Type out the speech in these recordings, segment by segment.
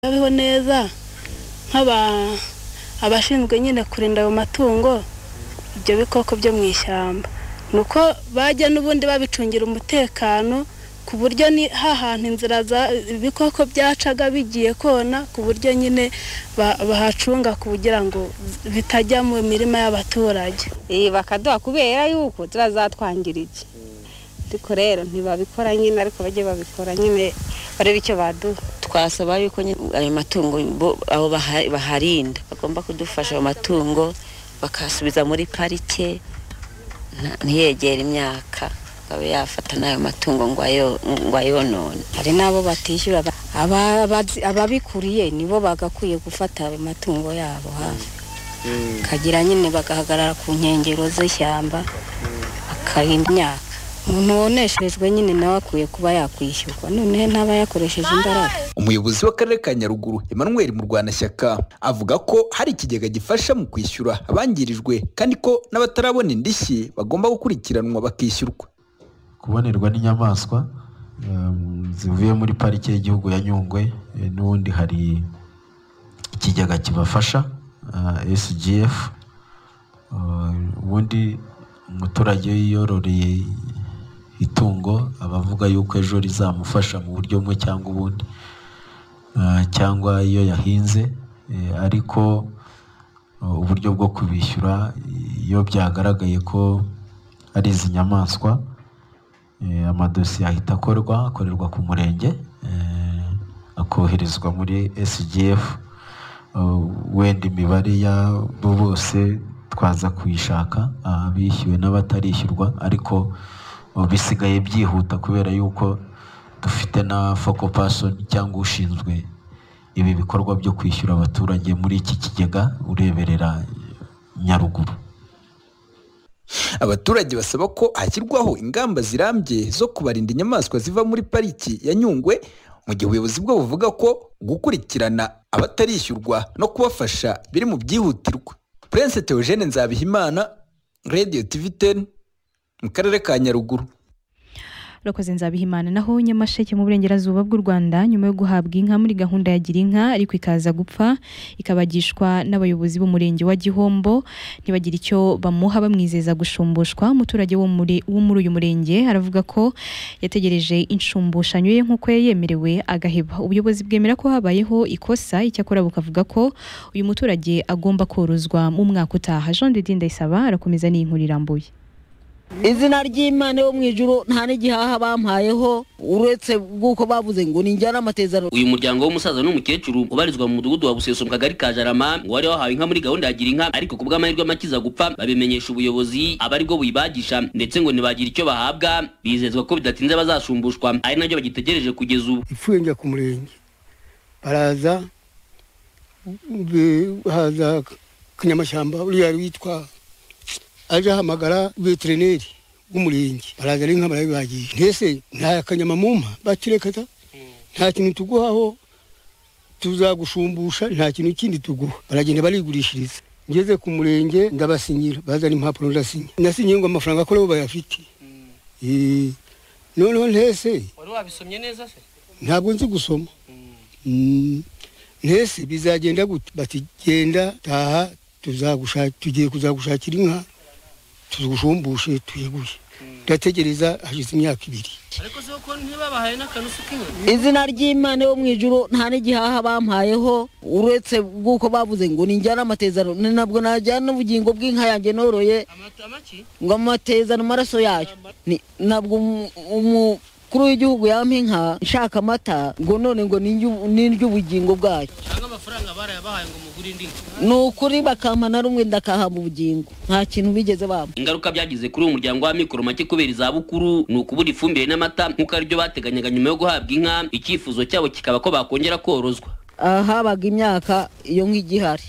babeho neza nk'aba abashinzwe nyine kurinda ayo matungo ibyo bikoko byo mu ishyamba ni uko bajya n'ubundi babicungira umutekano ku buryo ni hahantu inzira za ibikoko byacaga bigiye kona ku buryo nyine ba- bahacunga kugira ngo bitajya mu mirima y'abaturage Eh, bakaduha kubera yuko turazatwangira iki ariko rero ntibabikora nyine ariko bajye babikora nyine barebe icyo baduha twasaba yuko nyine ayo matungo bo- abo baha- baharinda bagomba kudufasha ayo matungo bakasubiza muri parike nta- ntiyegere imyaka ngo abe yafata n'ayo matungo ngo ayo- ngo ayonone hari n'abo batishyura ba- aba- abazi- ababikuriye nibo bagakwiye gufata ayo matungo yabo hafi kagira nyine bagahagarara ku nkengero z'ishyamba akarinda imyaka umuntu woneshejwe nyine nawe akwiye kuba yakwishyurwa noneho ntaba yakoresheje imbaraga umuyobozi w'akarere ka nyaruguru emmanuel murwanashyaka avuga ko hari ikigega gifasha mu kwishyura abangirijwe kandi ko n'abatarabona indishyi bagomba gukurikiranwa bakishyurwa kubonerwa n'inyamaswa um, zivuye muri parike y'igihugu ya nyungwe eh, n'ubundi hari ikigega kibafasha uh, sgf Uh, ubundi umuturage yiyororeye itungo aba avuga yuko ejo rizamufasha mu buryo bumwe cyangwa ubundi Uh, cyangwa iyo yahinze eh, ariko uh, uburyo bwo kubishyura iyo byagaragaye ko ari izi nyamaswa Eh, amadosiye ahita akorwa akorerwa ku murenge eh, akoherezwa muri sgf Uh, wenda imibare yabo bose twaza kuyishaka ah, abishyuwe n'abatarishyurwa ariko uh, bisigaye byihuta kubera yuko dufite na focal person cyangwa ushinzwe ibi bikorwa byo kwishyura abaturage muri iki kigega ureberera nyaruguru abaturage basaba ko hashyirwaho ingamba zirambye zo kubarinda inyamaswa ziva muri pariki ya nyungwe mu gihe ubuyobozi bwo buvuga ko gukurikirana abatarishyurwa no kubafasha biri mu byihutirwa prince theogene nzabihimana radio tv 10 mu karere ka nyaruguru urakoze nzabihimana naho nyamasheke mu burengerazuba bw'u rwanda nyuma yo guhabwa inka muri gahunda ya gira inka ariko ikaza gupfa ikabagishwa n'abayobozi b'umurenge wa gihombo ntibagire icyo bamuha bamwizeza gushumbushwa umuturage wo muri wo muri uyu murenge aravuga ko yategereje inshumbushanyo ye nk'uko yari yemerewe agaheba ubuyobozi bwemera ko habayeho ikosa icyakora bukavuga ko uyu muturage agomba korozwa mu mwaka utaha jean de ndayisaba arakomeza n'inkuru irambuye izina ry'imana yo mu ijuru nta n'igihaha bampayeho uretse bw'uko bavuze ngo ninjyana amatezano uyu muryango w'umusaza n'umukecuru ubarizwa mu mudugudu wa buseso mu kagari ka jarama ngo wari wahawe inka muri gahunda ya gira inka ariko ku bw'amahirwe amakiza gupfa babimenyesha ubuyobozi aba aribwo buyibagisha ndetse ngo ntibagire icyo bahabwa bizezwa ko bidatinze bazashumbushwa ari nabyo bagitegereje kugeza ubu ipfuye njya ku murenge baraza be- haza kanyamashyamba uriya yari witwa aje ahamagara veterineri w'umurenge baraza ari nka barabibagiye ntese nta kanyama mumpa bakirekata nta kintu tuguhaho tuzagushumbusha nta kintu kindi tuguha baragenda barigurishiriza ngeze ku murenge ndabasinyira bazana impapuro ndasinya nasinyiye ngo amafaranga ko nabo bayafite Eh, noneho ntese wari wabisomye neza se ntabwo nzi gusoma Mm. ntese bizagenda gute bati genda taha tuzagusha- tugiye kuzagushakira inka tuzigushumbushe tuyiguhe ndategereza hashize imyaka ibiri ariko se ko ntibabahaye n'akanusu k'inyuma izina ry'imana yo mu ijuru nta n'igihaha bampayeho uretse bw'uko bavuze ngo ninjyana amatezano ni nabwo najyana ubugingo bw'inka yanjye noroye amaki ngo amatezano amaraso yayo Ni- nabwo umu- umukuru w'igihugu yampa inka nshaka amata ngo none ngo ninjye ubugingo bwayo cyangwa amafaranga barayabahaye ngo mugure indi nka ni ukuri bakampa na rumwe ndakahamba ubugingo nta kintu bigeze bampa ingaruka byagize kuri uwo muryango w'amikoro make kubera izabukuru ni ukubura ifumbire n'amata nk'uko aribyo bateganyaga nyuma yo guhabwa inka icyifuzo cyabo kikaba ko bakongera korozwa ahabaga imyaka iyo nk'igihari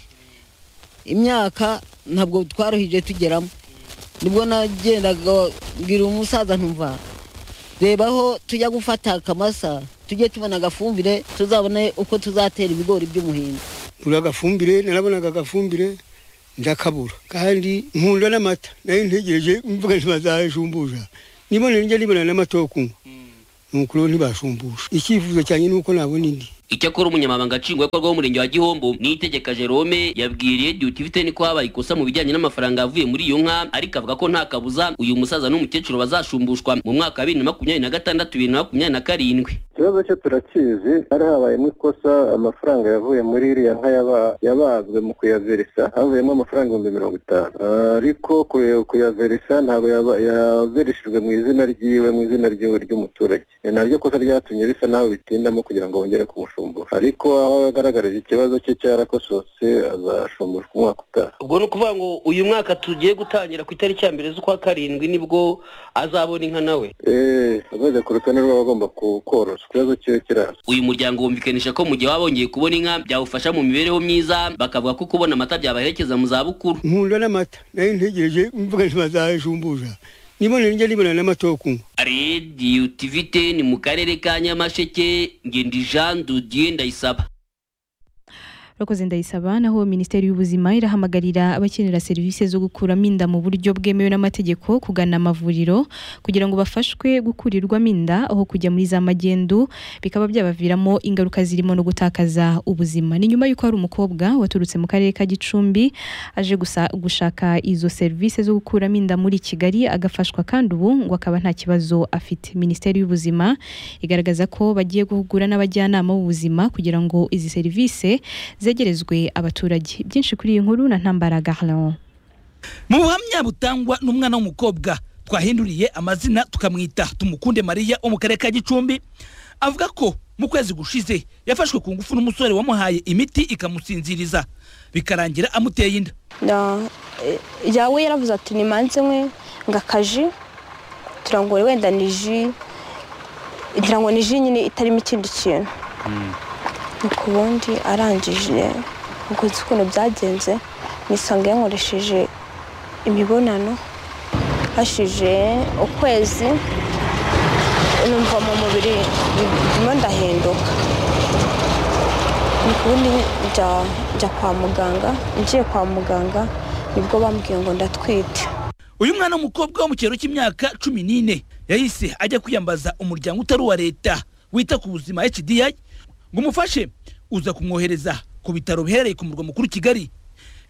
imyaka ntabwo twaruhije tugeramo nibwo nagendaga bwira umusaza ntumva rebaho tujya gufata akamasa tujye tubona agafumbire tuzabone uko tuzatera ibigori by'umuhindo buri agafumbire narabonaga agafumbire ndakabura kandi nkunda n'amata nayo ntegereje mvuga ntibazajumbuja nibone njya nibona n'amata yo kunywa ni ukuri bo ntibashumbusha icyifuzo cyanjye ni uko nabona indi icyakora umunyamabanga nshingwabikorwa w'umurenge wa gihombo niyitegeka jerome yabwiriye duty ifite niko habaye ikosa mu bijyanye n'amafaranga yavuye muri iyo nka ariko avuga ko nta kabuza uyu musaza n'umukecuru bazashumbushwa mu mwaka wa bibiri na makumyabiri na gatandatu bibiri na makumyabiri na karindwi ikibazo cyo turakizi hari habayemo ikosa amafaranga yavuye muri iriya nka yaba- yabazwe mu kuyaverisa havuyemo amafaranga ibihumbi mirongo itanu Ah, ariko kuya- kuyaverisa ntabwo yaba- yaverishijwe mu izina ryiwe mu izina ryiwe ry'umuturage ni naryo kosa ryatumye bisa naho bitindamo kugira ngo bongere kumushumbura ariko aho yagaragarije ikibazo cye cyarakosotse azashumbushwa umwaka utaha ubwo ni ukuvuga ngo uyu mwaka tugiye gutangira ku itariki ya mbere z'ukwa karindwi nibwo azabona inka nawe eee ageze ku rutonde rw'abagomba ku- korozwa ikibazo cyiwe kiraza uyu muryango wumvikanisha ko mu gihe baba bongeye kubona inka byawufasha mu mibereho myiza bakavuga ko kubona amata byabaherekeza mu zabukuru nkunda n'amata nayo ntegereje mvuga ntibazajumbuza nibonera njya nibonera n'amata yo kunywa radiyo tivite ni mu karere ka nyamasheke ngendi jean dudiye ndayisaba Rokoze ndayisaba naho Minisiteri y'Ubuzima irahamagarira abakenera serivisi zo gukuramo inda mu buryo bwemewe n'amategeko kugana amavuriro kugira ngo bafashwe gukurirwamo inda aho kujya muri za magendu bikaba byabaviramo ingaruka zirimo no gutakaza ubuzima. Ni nyuma y'uko hari umukobwa waturutse mu karere ka Gicumbi aje gusa, gushaka izo serivisi zo gukuramo inda muri Kigali agafashwa kandi ubu ngo akaba nta kibazo afite. Minisiteri y'Ubuzima igaragaza ko bagiye guhugura n'abajyanama b'ubuzima kugira ngo izi serivisi zegerezwe abaturage byinshi kuri iyi nkuru na ntambara garlon mu buhamya butangwa n'umwana w'umukobwa twahinduriye amazina tukamwita tumukunde mariya wo mu karere ka gicumbi avuga ko mu kwezi gushize yafashwe ku ngufu n'umusore wamuhaye imiti ikamusinziriza bikarangira amuteye inda Na- eh, yawe yaravuze ati nimanze mwe ngo akaji tugira ngo wenda ni ji ngira ngo ni ji nyine itarimo ikindi kintu nuko ubundi arangije nuko nzi ukuntu byagenze nisanga yankoresheje imibonano hashije ukwezi numva mu mubiri ndimo ndahinduka nuko ubundi njya njya kwa muganga ngiye kwa muganga nibwo bambwiye ngo ndatwite uyu mwana w'umukobwa wo mu kigero cy'imyaka cumi n'ine yahise ajya kwiyambaza umuryango utari uwa leta wita ku buzima hdi ngo umufashe uza kumwohereza ku bitaro biherereye ku murwa mukuru kigali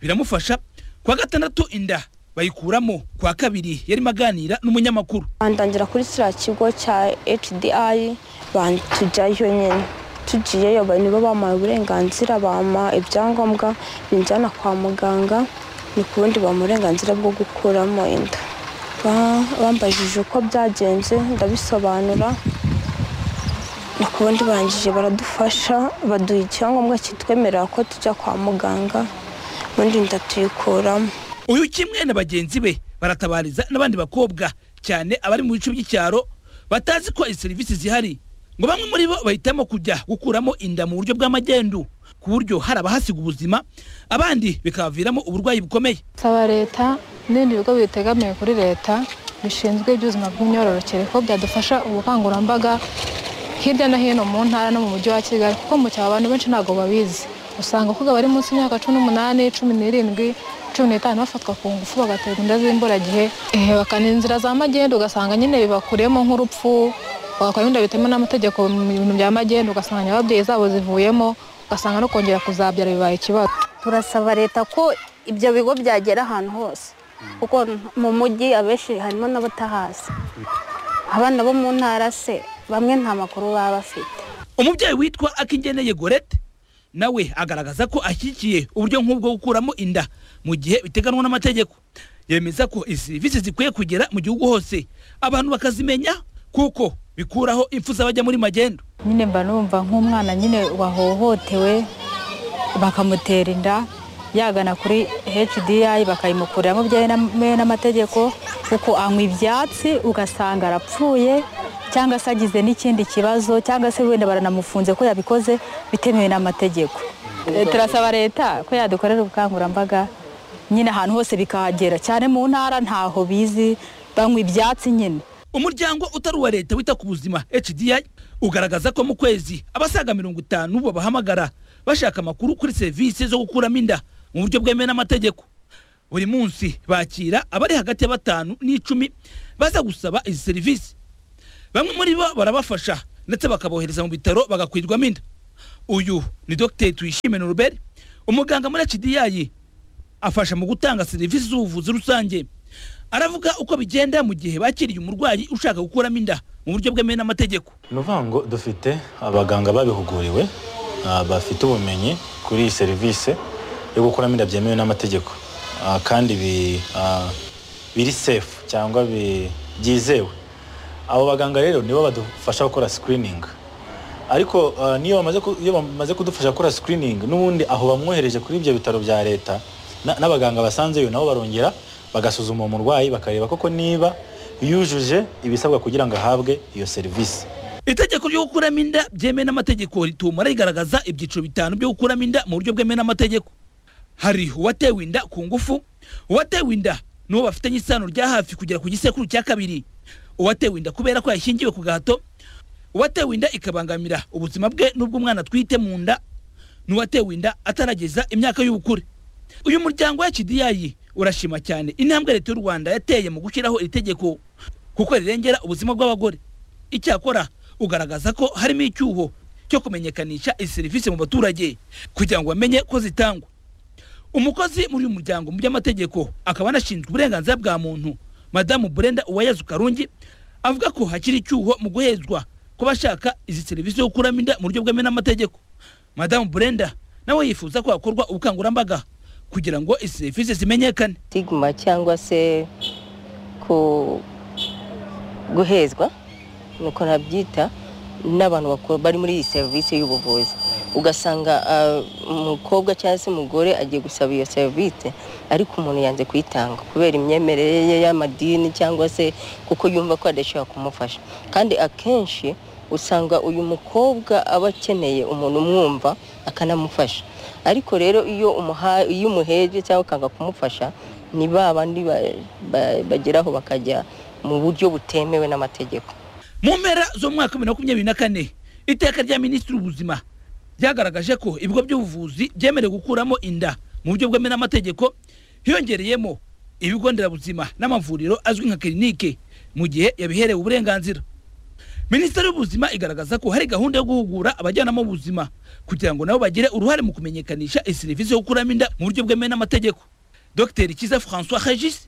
biramufasha kuwa gatandatu inda bayikuramo kuwa kabiri yarimo aganira n'umunyamakuru bandangira kuri kiriya kigo cya HDI ban- tujyayo nyine tugiyeyo ba- nibo bampaye uburenganzira bampa ibyangombwa binjyana kwa muganga ni ku bundi bampa uburenganzira bwo gukuramo inda Ba- bambajije uko byagenze ndabisobanura ni ku bundi barangije baradufasha baduha icyangombwa kitwemerera ko tujya kwa muganga ubundi inda tuyikuramo uyu kimwe na bagenzi be baratabariza n'abandi bakobwa cyane abari mu bice by'icyaro batazi ko izi serivisi zihari ngo bamwe muri bo bahitamo kujya gukuramo inda mu buryo bw'amagendu ku buryo hari abahasiga ubuzima abandi bikabaviramo uburwayi bukomeye saba leta n'ibindi bigo bitegamiye kuri leta bishinzwe iby'ubuzima bw'imyororokere ko byadufasha ubukangurambaga hirya no hino mu ntara no mu mujyi wa kigali kuko mu cyaro abantu benshi ntabwo babizi usanga abakobwa bari munsi y'imyaka cumi n'umunani cumi n'irindwi cumi n'itanu bafatwa ku ngufu bagaterwa inda z'imburagihe eh, bakana inzira za magendu ugasanga nyine bibakuriyemo nk'urupfu bagakora ibindi bitemewe n'amategeko mu bintu bya magendu ugasanga ababyeyi zabo zivuyemo ugasanga no kongera kuzabyara bibaye ikibazo turasaba leta ko ibyo bigo byagera ahantu hose kuko mu mujyi abenshi harimo n'abatahazi abana bo mu ntara se bamwe nta makuru baba bafite umubyeyi witwa akingeneye gorete nawe agaragaza ko ashyigikiye uburyo nk'ubwo gukuramo inda mu gihe biteganwa n'amategeko yemeza ko izi serivisi zikwiye kugera mu gihugu hose abantu bakazimenya kuko bikuraho impfu z'abajya muri magendu nyine mba numva nk'umwana nyine wahohotewe bakamutera inda yagana kuri HDI bakayimukuriramo byemewe n'amategeko kuko anywa ibyatsi ugasanga arapfuye cyangwa se agize n'ikindi kibazo cyangwa se wenda baranamufunze ko yabikoze bitemewe n'amategeko Eh, turasaba leta ko yadukorera ubukangurambaga nyine ahantu hose bikahagera cyane mu ntara ntaho bizi banywa ibyatsi nyine umuryango utari uwa leta wita ku buzima hdi ugaragaza ko mu kwezi abasaga mirongo itanu babahamagara bashaka amakuru kuri serivisi zo gukuramo inda mu buryo bwemewe n'amategeko buri munsi bakira abari hagati ya batanu n'icumi baza gusaba izi serivisi bamwe muri bo barabafasha ndetse bakabohereza mu bitaro bagakwirwamo inda uyu ni dogiteri tuyishime noruberi umuganga muri hdiyayi afasha mu gutanga serivisi z'ubuvuzi rusange aravuga uko bigenda mu gihe bakiriye umurwayi ushaka gukuramo inda mu buryo bwemewe n'amategeko ni ukuvuga ngo dufite abaganga babihuguriwe ah, bafite ubumenyi kuri iyi serivisi yo gukuramo inda byemewe n'amategeko Ah, kandi bi- ah, biri sefu cyangwa bi- byizewe abo baganga rero nibo badufasha gukora screening ariko ah, niyo bamaze ku- iyo bamaze kudufasha gukora screening n'ubundi aho bamwohereje kuri ibyo bitaro bya leta na- n'abaganga basanzeyo nabo barongera bagasuzuma uwo murwayi bakareba koko niba yujuje ibisabwa kugira ngo ahabwe iyo serivisi itegeko ryo gukuramo inda byemewe n'amategeko rituma rigaragaza ibyiciro bitanu byo gukuramo inda mu buryo bwemewe n'amategeko hari uwatewe inda ku ngufu uwatewe inda n'uwo bafitanye isano rya hafi kugera ku gisekuru cya kabiri uwatewe inda kubera ko yashyingiwe ku gahato uwatewe inda ikabangamira ubuzima bwe n'ubw'umwana atwite mu nda n'uwatewe inda atarageza imyaka y'ubukure uyu muryango wa kidiyayi urashima cyane intambwe leta y'u rwanda yateye mu gushyiraho iri tegeko kuko rirengera ubuzima bw'abagore icyakora ugaragaza ko harimo icyuho cyo kumenyekanisha izi serivisi mu baturage kugira ngo bamenye ko zitangwa umukozi muri uyu muryango mu by'amategeko akaba anashinzwe uburenganzira bwa muntu madamu burenda uwayezu karungi avuga ko hakiri icyuho mu guhezwa ku bashaka izi serivisi zo gukuramo inda mu buryo bwemewe n'amategeko madamu burenda nawe yifuza ko hakorwa ubukangurambaga kugira ngo izi serivisi zimenyekane stigma cyangwa se ku guhezwa nuko nabyita n'abantu bakora bari muri iyi serivisi y'ubuvuzi ugasanga ah, umukobwa cyangwa se umugore agiye gusaba iyo serivisi ariko umuntu yanze kuyitanga kubera imyemerere ye y'amadini cyangwa se kuko yumva ko adashobora kumufasha kandi akenshi usanga uyu mukobwa aba akeneye umuntu umwumva akanamufasha ariko rero iyo umuha- iyo umuheje cyangwa ukanga kumufasha ni ba bandi ba- ba- bageraho bakajya mu buryo butemewe n'amategeko mu mpera z'umwaka bibiri na makumyabiri na kane iteka rya minisitiri w'ubuzima ryagaragaje ko ibigo by'ubuvuzi byemerewe gukuramo inda mu buryo bwemewe n'amategeko hiyongereyemo ibigo nderabuzima n'amavuriro azwi nka kirinike mu gihe yabiherewe uburenganzira minisiteri y'ubuzima igaragaza ko hari gahunda yo guhugura abajyanama b'ubuzima kugira ngo nabo bagire uruhare mu kumenyekanisha iyi serivisi yo gukuramo inda mu buryo bwemewe n'amategeko dr kiza françois regis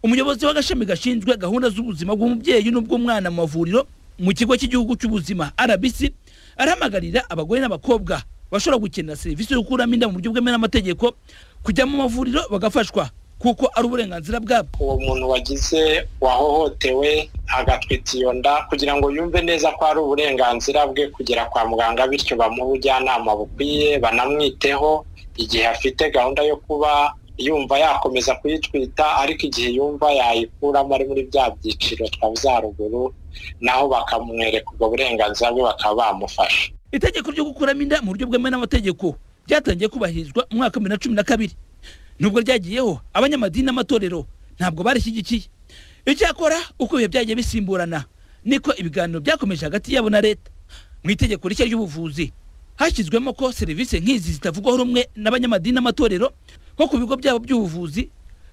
umuyobozi w'agashami gashinzwe gahunda z'ubuzima bw'umubyeyi n'ubw'umwana mu mavuriro mu kigo cy'igihugu cy'ubuzima rbc arahamagarira abagore n'abakobwa bashobora gukenera serivisi yo gukuramo inda mu buryo bwemewe n'amategeko kujya mu mavuriro bagafashwa kuko ari uburenganzira bwabo uwo muntu wagize wahohotewe agatwita iyo nda kugira ngo yumve neza ko ari uburenganzira bwe kugera kwa muganga bityo bamuhe ubujyanama bukwiye banamwiteho igihe afite gahunda yo kuba yumva yakomeza kuyitwita ariko igihe yumva yayikuramo ari muri bya byiciro twavuze haruguru naho bakamwereka ubwo burenganzira bwe bakaba bamufasha itegeko ryo gukuramo inda mu buryo bwemewe n'amategeko ryatangiye kubahirizwa mu mwaka wa bibiri na cumi na kabiri nubwo ryagiyeho abanyamadini n'amatorero ntabwo barishyigikiye icyakora uko ibihe byagiye bisimburana niko ibiganiro byakomeje hagati yabo na leta mu itegeko rishya ry'ubuvuzi hashyizwemo ko serivisi nk'izi zitavugwaho rumwe n'abanyamadini n'amatorero nko ku bigo byabo by'ubuvuzi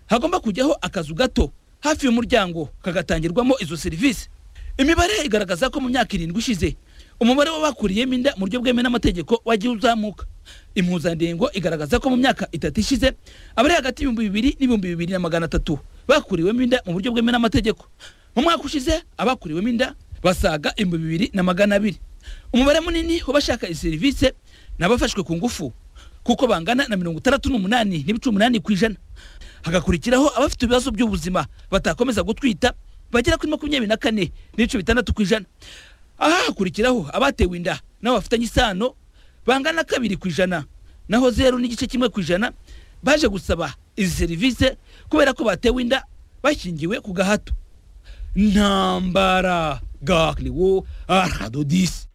hagomba kujyaho akazu gato hafi y'umuryango kagatangirwamo izo serivisi imibare igaragaza ko mu myaka irindwi ishize umubare w'abakuriyemo inda mu buryo bwemewe n'amategeko wagiye uzamuka impuzandengo igaragaza ko mu myaka itatu ishize abari hagati y'ibihumbi bibiri n'ibihumbi bibiri na magana atatu bakuriwemo inda mu buryo bwemewe n'amategeko mu mwaka ushize abakuriwemo inda basaga ibihumbi bibiri na magana abiri umubare munini w'abashaka iyi serivisi ni abafashwe ku ngufu kuko bangana na mirongo itandatu n'umunani n'ibice umunani ku ijana hagakurikiraho abafite ibibazo by'ubuzima batakomeza gutwita bagera kuri makumyabiri na kane n'ibice bitandatu ku ijana aha hakurikiraho abatewe inda nabo bafitanye isano bangana kabiri ku ijana naho zeru n'igice kimwe ku ijana baje gusaba izi serivisi kubera ko batewe inda bashingiwe ku gahato ntambara gakiriwo aradodisi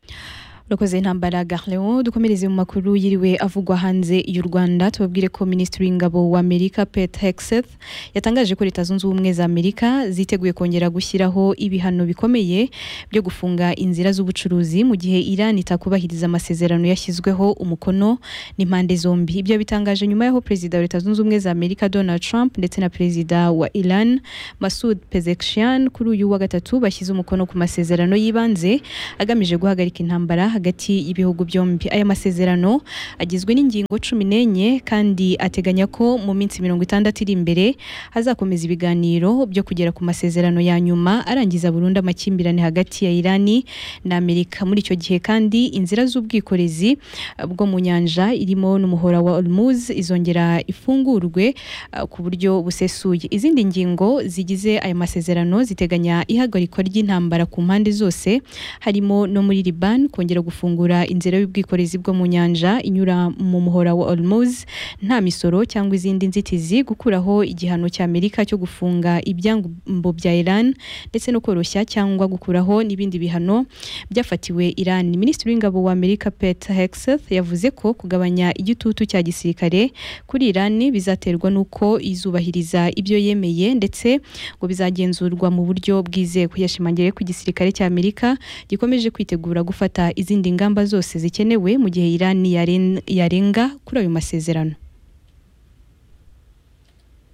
urakoze intambara Garleo dukomereze mu makuru yiriwe avugwa hanze y'u Rwanda tubabwire ko Minisitiri w'Ingabo wa Amerika Pete Hegseth yatangaje ko Leta Zunze Ubumwe za Amerika ziteguye kongera gushyiraho ibihano bikomeye byo gufunga inzira z'ubucuruzi mu gihe Iran itakubahiriza amasezerano yashyizweho umukono n'impande zombi ibyo bitangaje nyuma y'aho Perezida wa Leta Zunze Ubumwe za Amerika Donald Trump ndetse na Perezida wa Iran Masoud Pezeshkian kuri uyu wa gatatu bashyize umukono ku masezerano y'ibanze agamije guhagarika intambara hagati y'ibihugu byombi aya masezerano agizwe n'ingingo cumi n'enye kandi ateganya ko mu minsi mirongo itandatu iri imbere hazakomeza ibiganiro byo kugera ku masezerano ya nyuma arangiza burundu amakimbirane hagati ya irani na amerika muri icyo gihe kandi inzira z'ubwikorezi eh, bwo mu nyanja irimo n'umuhora wa Hormuz izongera ifungurwe eh, ku buryo busesuye izindi ngingo zigize aya masezerano ziteganya ihagarikwa ry'intambara ku mpande zose harimo no muri Liban kongera gufungura inzira y'ubwikorezi bwo mu nyanja inyura mu muhora wa Hormuz nta misoro cyangwa izindi nzitizi gukuraho igihano cya Amerika cyo gufunga ibyambu bya Iran ndetse no koroshya cyangwa gukuraho n'ibindi bihano byafatiwe Iran Minisitiri w'ingabo wa Amerika Pete Hegseth yavuze ko kugabanya igitutu cya gisirikare kuri Iran bizaterwa n'uko izubahiriza ibyo yemeye ndetse ngo bizagenzurwa mu buryo bwizewe yashimangiye ko igisirikare cya Amerika gikomeje kwitegura gufata izindi ngamba zose zikenewe mu gihe Iran yaren- yarenga kuri ayo masezerano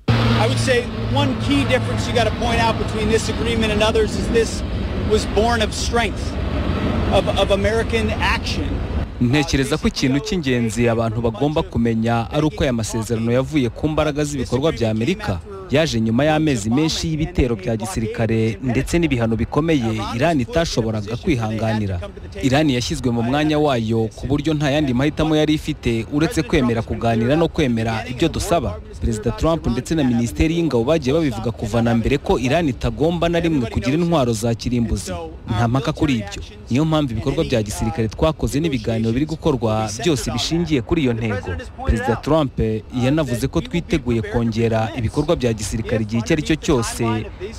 I would say one key difference you got to point out between this agreement and others is this was born of strength, of, of American action. ntekereza ko ikintu cy'ingenzi abantu bagomba kumenya ari uko aya masezerano yavuye ku mbaraga z'ibikorwa bya amerika yaje nyuma y'amezi menshi y'ibitero bya gisirikare ndetse n'ibihano bikomeye irani itashoboraga kwihanganira irani yashyizwe mu mwanya wayo ku buryo nta yandi mahitamo yari ifite uretse kwemera kuganira no kwemera ibyo dusaba perezida trump ndetse na minisiteri y'ingabo bagiye babivuga kuva na mbere ko irani itagomba na rimwe kugira intwaro za kirimbuzi nta mpaka kuri ibyo niyo mpamvu ibikorwa bya gisirikare twakoze n'ibiganiro biri gukorwa byose bishingiye kuri iyo ntego perezida trump yanavuze ko twiteguye kongera ibikorwa bya gisirikare igihe icyo ari cyo cyose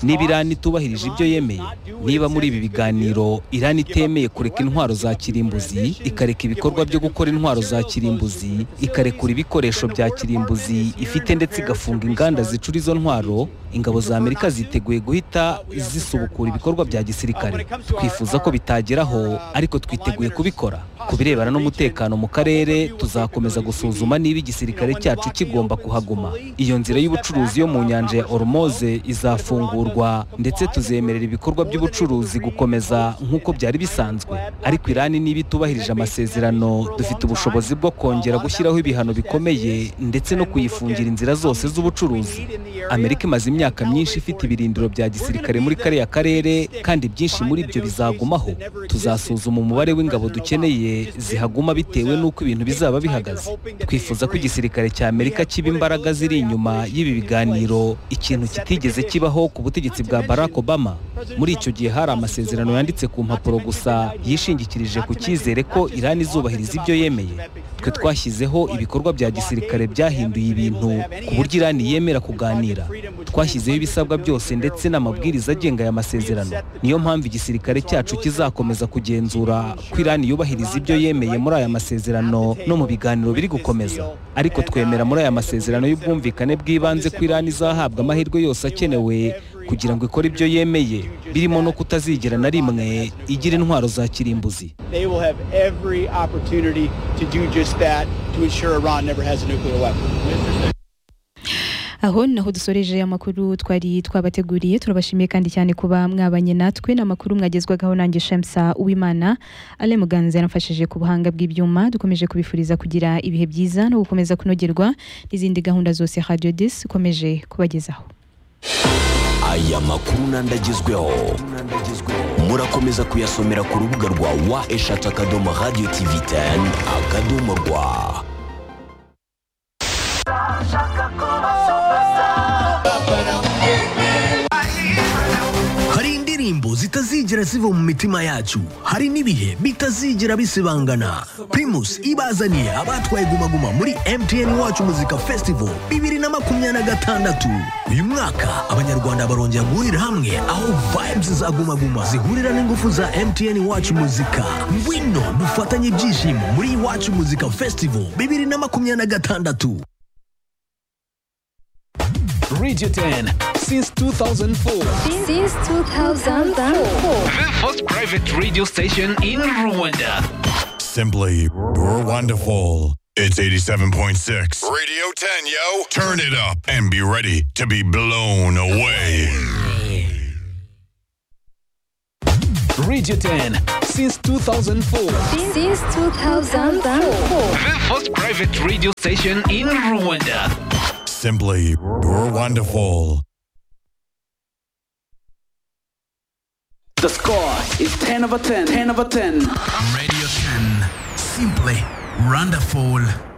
niba irani itubahirije ibyo yemeye niba muri ibi biganiro irani itemeye kureka intwaro za kirimbuzi ikareka ibikorwa byo gukora intwaro za kirimbuzi ikarekura ibikoresho bya kirimbuzi ifite ndetse igafunga inganda zicura izo ntwaro ingabo za amerika ziteguye guhita zisubukura ibikorwa bya gisirikare twifuza ko bitageraho ariko twiteguye kubikora ku birebana n'umutekano mu karere tuzakomeza gusuzuma niba igisirikare cyacu kigomba kuhaguma iyo nzira y'ubucuruzi yo mu nyanja ya oromoze izafungurwa ndetse tuzemerera ibikorwa by'ubucuruzi gukomeza nk'uko byari bisanzwe ariko irani niba itubahirije amasezerano dufite ubushobozi bwo kongera gushyiraho ibihano bikomeye ndetse no kuyifungira inzira zose z'ubucuruzi amerika imaze imyaka myinshi ifite ibirindiro bya gisirikare muri kariya karere kandi byinshi muri byo bizagumaho tuzasuzuma umubare w'ingabo dukeneye zihaguma bitewe n'uko ibintu bizaba bihagaze twifuza ko igisirikare cya amerika kiba imbaraga ziri inyuma y'ibi biganiro ikintu kitigeze kibaho ku butegetsi bwa barack obama muri icyo gihe hari amasezerano yanditse ku mpapuro gusa yishingikirije ku cyizere ko irani izubahiriza ibyo yemeye twe twashyizeho ibikorwa bya gisirikare byahinduye ibintu ku buryo irani yemera kuganira twashyizeho ibisabwa byose ndetse n'amabwiriza agenga aya masezerano niyo mpamvu igisirikare cyacu kizakomeza kugenzura ko irani yubahiriza ibyo yemeye muri aya masezerano no mu biganiro biri gukomeza ariko twemera muri aya masezerano y'ubwumvikane bw'ibanze ko irani izahabwa amahirwe yose akenewe kugira ngo ikore ibyo yemeye birimo no kutazigera na rimwe igira intwaro za kirimbuzi They will have every opportunity to do just that to ensure Iran never has a nuclear weapon. aho naho dusoreje amakuru twari twabateguriye turabashimiye kandi cyane kuba mwabanye natwe n'amakuru mwagezwagaho nanjye shemsa uwimana ale muganza yaramfashije ku buhanga bw'ibyuma dukomeje kubifuriza kugira ibihe byiza no gukomeza kunogerwa n'izindi gahunda zose radio dis ikomeje kubagezaho aya makuru n'andi agezweho murakomeza kuyasomera ku rubuga rwa wa eshatu akadomo radiyo tivi teni akadomo rwa hari indirimbo zitazigera ziva mu mitima yacu hari n'ibihe bitazigera bisibangana primus ibazaniye abatwaye gumaguma muri mtn wacu muzika festival bibiri na makumyabiri na gatandatu uyu mwaka abanyarwanda barongera guhurira hamwe aho vibes za gumaguma zihurira n'ingufu za mtn wacu muzika ngwino dufatanye ibyishimo muri iwacu muzika festival bibiri na makumyabiri na gatandatu Radio 10 since 2004. Since 2004. The first private radio station in Rwanda. Simply wonderful. It's 87.6. Radio 10, yo. Turn it up and be ready to be blown away. Radio 10 since 2004. Since 2004. The first private radio station in Rwanda. Simply, you're wonderful. The score is 10 over 10. 10 over 10. Radio 10. Simply wonderful.